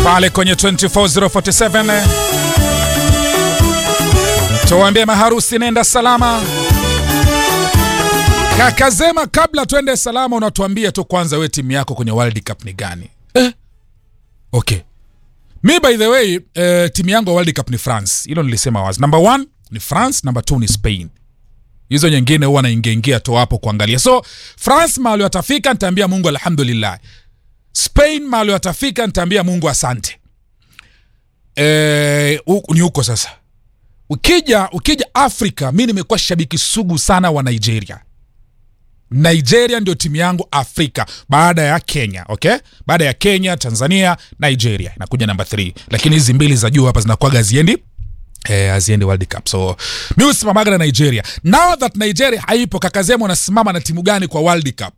pale kwenye 24047 tuwaambie maharusi nenda salama. Kakazema, kabla twende salama, unatuambia tu kwanza, we timu yako kwenye World Cup ni gani? Eh? Okay, mi by the way eh, timu yangu ya World Cup ni France, hilo nilisema wazi. Number one ni France, number two ni Spain. Hizo nyingine huwa naingiaingia tu hapo kuangalia. So France mahali watafika, nitaambia Mungu alhamdulillah. Spain mahali watafika, nitaambia Mungu asante. Eh, u- ni huko sasa. Ukija ukija Afrika, mi nimekuwa shabiki sugu sana wa Nigeria. Nigeria ndio timu yangu Afrika baada ya Kenya, okay? Baada ya Kenya, Tanzania, Nigeria inakuja namba 3, lakini hizi mbili za juu hapa zinakuwaga haziendi eh, haziendi World Cup. So mi husimamaga na Nigeria. Now that Nigeria haipo, Kakazema unasimama na timu gani kwa World Cup?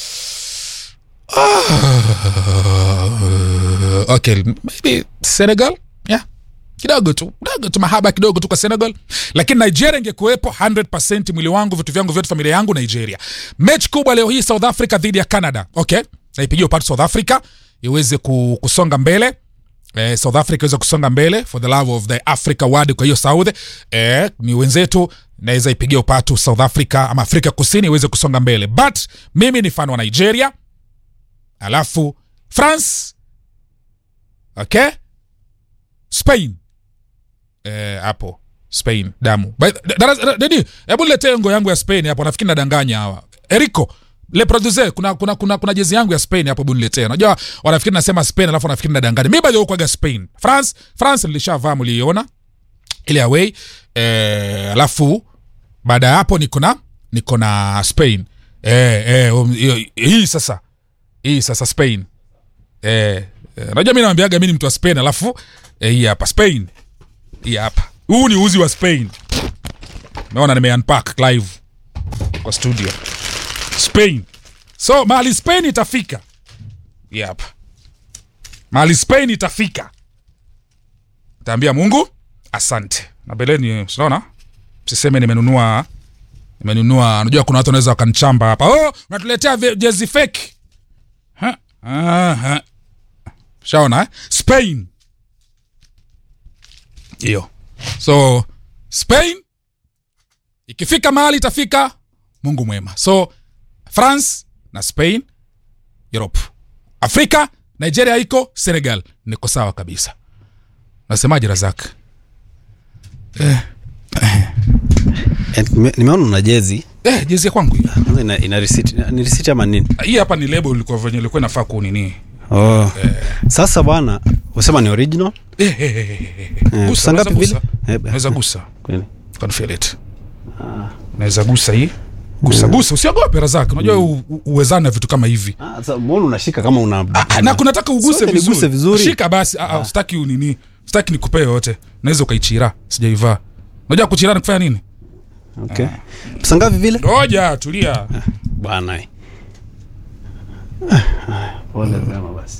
Ah, okay, maybe Senegal, yeah kidogo tu kidogo tu mahaba kidogo tu kwa Senegal, lakini Nigeria ingekuwepo 100% mwili wangu vitu vyangu vyote familia yangu Nigeria. Mechi kubwa leo hii South Africa dhidi ya Canada, okay, naipigia upatu South Africa iweze ku- kusonga mbele eh, South Africa iweze kusonga mbele for the love of the Africa word. Kwa hiyo Saudi eh, ni wenzetu, naweza ipigia upatu South Africa ama Afrika Kusini iweze kusonga mbele, but mimi ni fan wa Nigeria, alafu France, okay, Spain eh, hapo Spain damu By- da- da- Dadi, hebu niletee ngo yangu ya Spain hapo, nafikiri nadanganya hawa. Erico le producer, kuna kuna kuna, kuna jezi yangu ya Spain hapo, hebu niletee. Unajua wanafikiri nasema Spain alafu wanafikiri nadanganya. Mimi bado kwaga Spain. France France nilishavaa, mliiona ile away eh, alafu baada ya hapo niko na niko na Spain eh, eh, um, hiyo- hii sasa hii sasa Spain eh, eh, unajua mimi naambiaga mimi ni mtu wa Spain alafu eh, hii hapa Spain hii hapa huu ni uzi wa Spain naona nime unpack live kwa studio Spain so mahali Spain itafika hii hapa mahali Spain itafika taambia Mungu asante na beleni unaona msiseme nimenunua nimenunua unajua kuna watu wanaweza wakanichamba hapa oh unatuletea ve- jezi fake Ha, ah, ha. shaona eh? Spain hiyo so Spain ikifika mahali itafika Mungu mwema so France na Spain Europe Afrika Nigeria iko Senegal niko sawa kabisa nasemaje Razak Eh, nime- nimeona una jezi eh, jezi ya kwangu hii. Kwanza ina, ina receipt. ni receipt ama nini hii hapa ni label ilikuwa venye ilikuwa inafaa kunini oh. sasa bwana usema ni original eh, eh, eh, eh, eh. Eh, Gusa, pesa ngapi unaweza vile? gusa. Eh, Unaweza gusa kweli. can feel it naweza gusa hii gusa gusa usiogope Razak unajua u- u- uwezana na vitu kama hivi Ah, sasa mbona unashika kama una Ah, na kunataka uguse Sote niguse vizuri. vizuri. shika basi ah, ah, sitaki unini sitaki nikupee yote naweza ukaichira sijaivaa unajua kuchira ni kufanya nini okay. pesa ngapi vile ngoja tulia bwana we. Ah, ah, pole sana basi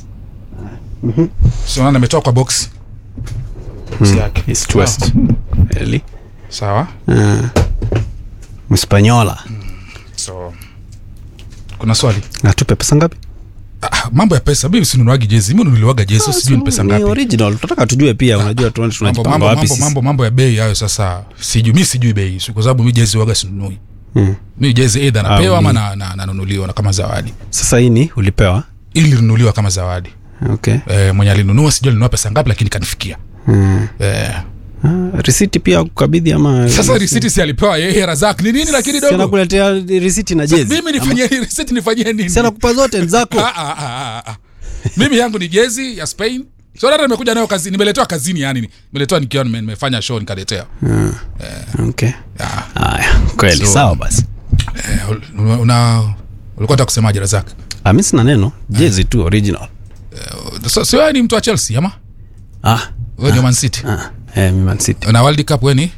siona nimetoa kwa box box yake East West. Really? sawa Ah. Mspanyola so kuna swali natupe pesa ngapi ah, mambo ya pesa mimi sinunuagi jezi mimi nunuliwaga jezi so sijui ni pesa Ni ngapi original tunataka tujue pia unajua tuone mambo, tunajipanga mambo, wapi mambo, sisi. mambo, mambo ya bei hayo sasa sijui mi sijui bei kwa sababu mi jezi waga sinunui Mm. mi jezi eidha napewa Ah, ama uni- na- na- nanunuliwa na kama zawadi sasa hii ni ulipewa ili linunuliwa kama zawadi okay e, mwenye alinunua sijui alinunua pesa ngapi lakini kanifikia mm. e, ah, risiti pia kukabidhi ama sasa risiti si alipewa yeye razak ni nini lakini Si dogo anakuletea risiti na jezi mimi nifanyie risiti nifanyie nini si anakupa zote ni zako Ah, ah, ah, ah, ah. mimi yangu ni jezi ya spain so hata nimekuja nayo kazini nimeletewa kazini yani nimeletewa nikiwa nime- nimefanya show nikaletea okay Ah, haya kweli So- sawa basi eh, una- una ulikuwa taka kusemaje razak Ah, mi sina neno jezi tu original so, so wewe ni mtu wa chelsea ama ah, wewe ni wa man city ah, eh, mi Man City. na world cup weni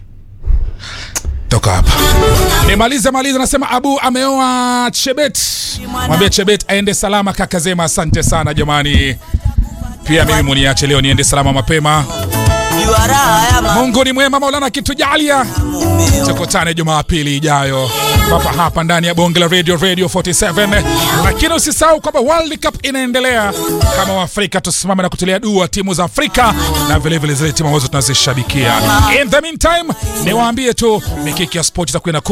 toka hapa nimalize malize nasema abu ameoa chebet mwambie chebet aende salama kaka zema asante sana jamani pia mimi muniache leo niende salama mapema Juara ya mungu ni mwema maulana kitujalia mamumeo tukutane jumapili ijayo papa hapa ndani ya bonge la radio radio 47 lakini usisahau kwamba world cup inaendelea kama waafrika tusimame na kutulia dua timu za afrika na vilevile zile timu ambazo tunazishabikia in the meantime niwaambie tu mikiki ya sport itakuwa inakuja